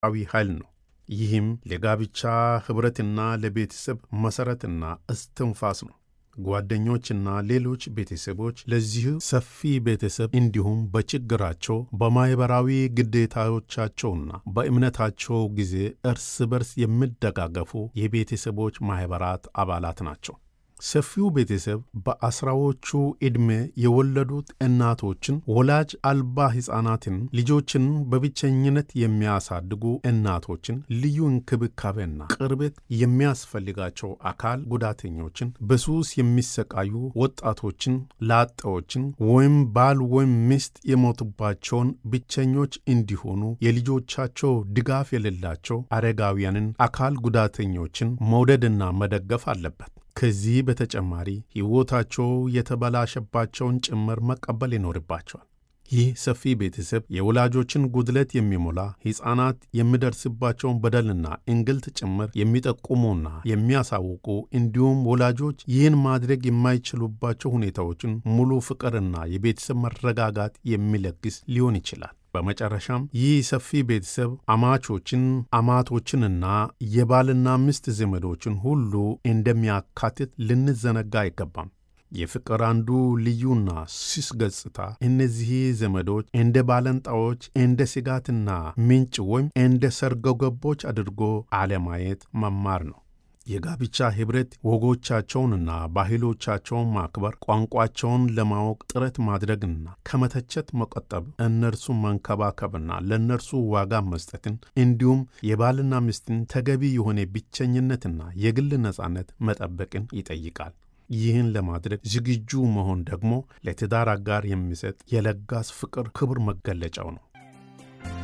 ዊ ኃይል ነው። ይህም ለጋብቻ ኅብረትና ለቤተሰብ መሠረትና እስትንፋስ ነው። ጓደኞችና ሌሎች ቤተሰቦች ለዚህ ሰፊ ቤተሰብ እንዲሁም በችግራቸው በማኅበራዊ ግዴታዎቻቸውና በእምነታቸው ጊዜ እርስ በርስ የሚደጋገፉ የቤተሰቦች ማኅበራት አባላት ናቸው። ሰፊው ቤተሰብ በአስራዎቹ ዕድሜ የወለዱት እናቶችን፣ ወላጅ አልባ ሕፃናትን፣ ልጆችን በብቸኝነት የሚያሳድጉ እናቶችን፣ ልዩ እንክብካቤና ቅርበት የሚያስፈልጋቸው አካል ጉዳተኞችን፣ በሱስ የሚሰቃዩ ወጣቶችን፣ ላጤዎችን ወይም ባል ወይም ሚስት የሞቱባቸውን ብቸኞች እንዲሆኑ የልጆቻቸው ድጋፍ የሌላቸው አረጋውያንን፣ አካል ጉዳተኞችን መውደድና መደገፍ አለበት። ከዚህ በተጨማሪ ሕይወታቸው የተበላሸባቸውን ጭምር መቀበል ይኖርባቸዋል። ይህ ሰፊ ቤተሰብ የወላጆችን ጉድለት የሚሞላ ሕፃናት የሚደርስባቸውን በደልና እንግልት ጭምር የሚጠቁሙና የሚያሳውቁ እንዲሁም ወላጆች ይህን ማድረግ የማይችሉባቸው ሁኔታዎችን ሙሉ ፍቅርና የቤተሰብ መረጋጋት የሚለግስ ሊሆን ይችላል። በመጨረሻም ይህ ሰፊ ቤተሰብ አማቾችን፣ አማቶችንና የባልና ሚስት ዘመዶችን ሁሉ እንደሚያካትት ልንዘነጋ አይገባም። የፍቅር አንዱ ልዩና ስስ ገጽታ እነዚህ ዘመዶች እንደ ባለንጣዎች፣ እንደ ስጋትና ምንጭ ወይም እንደ ሰርጎ ገቦች አድርጎ አለማየት መማር ነው። የጋብቻ ኅብረት ወጎቻቸውንና ባህሎቻቸውን ማክበር፣ ቋንቋቸውን ለማወቅ ጥረት ማድረግና ከመተቸት መቆጠብ፣ እነርሱን መንከባከብና ለእነርሱ ዋጋ መስጠትን እንዲሁም የባልና ሚስትን ተገቢ የሆነ ብቸኝነትና የግል ነጻነት መጠበቅን ይጠይቃል። ይህን ለማድረግ ዝግጁ መሆን ደግሞ ለትዳር አጋር የሚሰጥ የለጋስ ፍቅር ክቡር መገለጫው ነው።